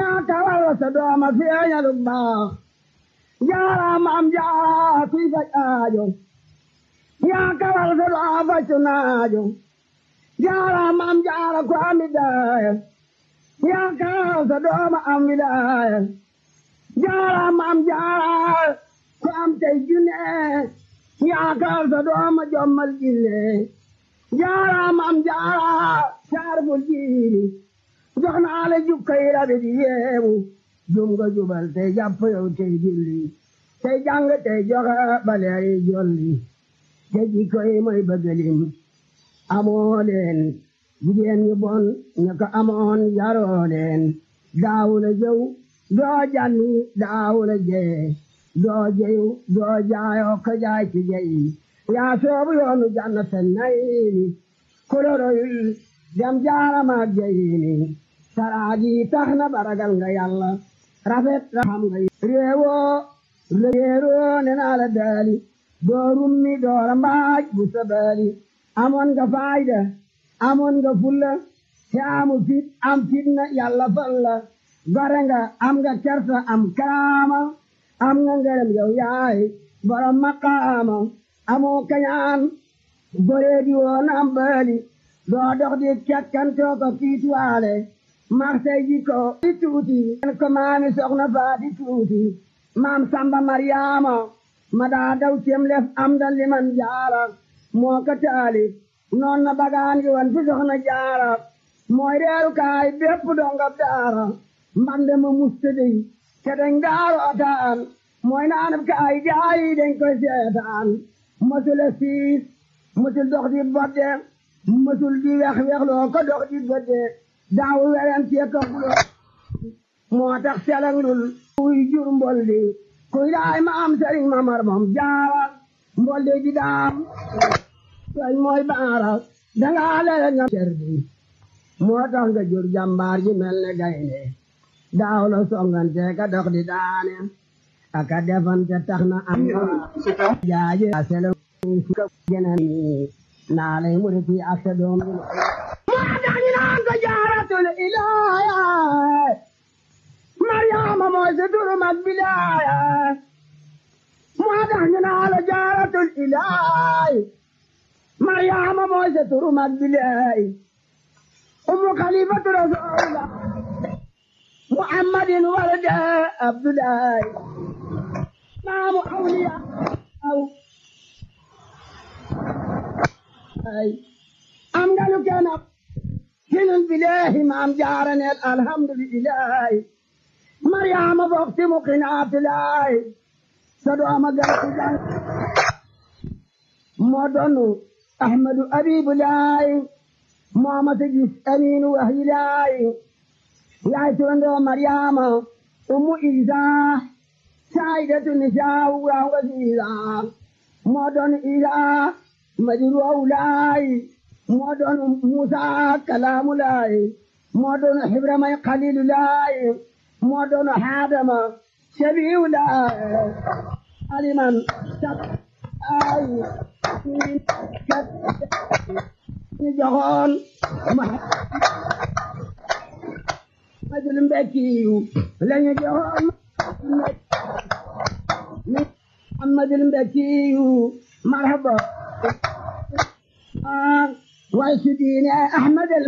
yaa kawal sa dooma feeñalu baax jaaraama am jaara kuy faj aajo yaa kawal sa dooma faccu naajo jaaraama am jaara ku am widaaya yaa kawal sa dooma am widaaya jaaraama am jaara ku am tey junne yaa kawal sa dooma jommal jinne jaaraama am jaara saarbul jiiri jox naa la jukkay rabi di yeewu jum nga jubal tey jàpp yow tey julli tey jàng tey joxe baleeri jolli te jikkoy mooy bëggalim amoo leen jigéen ñu bon ñu ko amoon yaroo leen daawula jëw doo janni daawula jee doo jeyu doo jaayoo ko jaay ci jeyi yaa soobu yoonu jannata nayini kuloroyul dem jaaramaak jeyini saraagi tax na baragal nga yàlla rafet na xam nga réewoo réeroo ne naa la daali doo rummi doora mbaaj bu sabali amoon nga faayda amoon nga fulla te amu fit am fitna yàlla fal la gore nga am nga kersa am karaama am nga ngërëm yow yaay borom maqaama amoo kañaan boree di woon am baali doo dox di kekkantoo ko fiituwaale marsay ji ko di tuuti ko maami soxna faa di tuuti maam samba maryaama ma daa daw cem lef am da liman jaara moo ko taali noon na bagaan gi wan fi soxna jaara mooy reeru kaay bépp dongab daara mbande ma mustadi te dañ daaro ataan mooy naanab kaay gaayi dañ koy seetaan mësula siis mësul dox di bodde mësul di wex wexloo ko dox di bodde daawu weren tie ko bulo moo tax selanglul kuy jur mboldi kuy daay ma am sëriñ mamar moom jaara mboldi di daam soy mooy baara dangaa lele nga cerdi moo tax nga jur jàmbaar ji mel ne gaynde daaw la songante ka dox di daane aka defante tax na am jaaje selang ka geneen naa lay muriti ak sa doom bi moo tax ñu naan ko jaaratul ilaaya Mariama mooy sa turu mag bilaaya moo tax ñu naan la jaaratul ilaay Mariama mooy sa turu mag bilaay umu xalifatu rasulullah muhammadin walada abdullahi maamu awliya aw ay am nga lu kenn ab hilul bilahi maam jaaraneel alhamdulillahi mariama bokti mu qinaatilahi sa dooma garti jang moo doonu ahmadu abibulahi moomata gis aminu wahilahi yaay turandoo mariama ummu isa saidatu nisaawu wa wasiila moo doonu isa madiru awlaay moo doon Musa kalaamulaay moo doon Ibrahima xaliilulaay moo doon Adama sabiulaay aliman sab ay kat ñu joxoon Muhammadul Mbekkiyu lañu joxoon Muhammadul Mbekkiyu marhaba way su diine Ahmad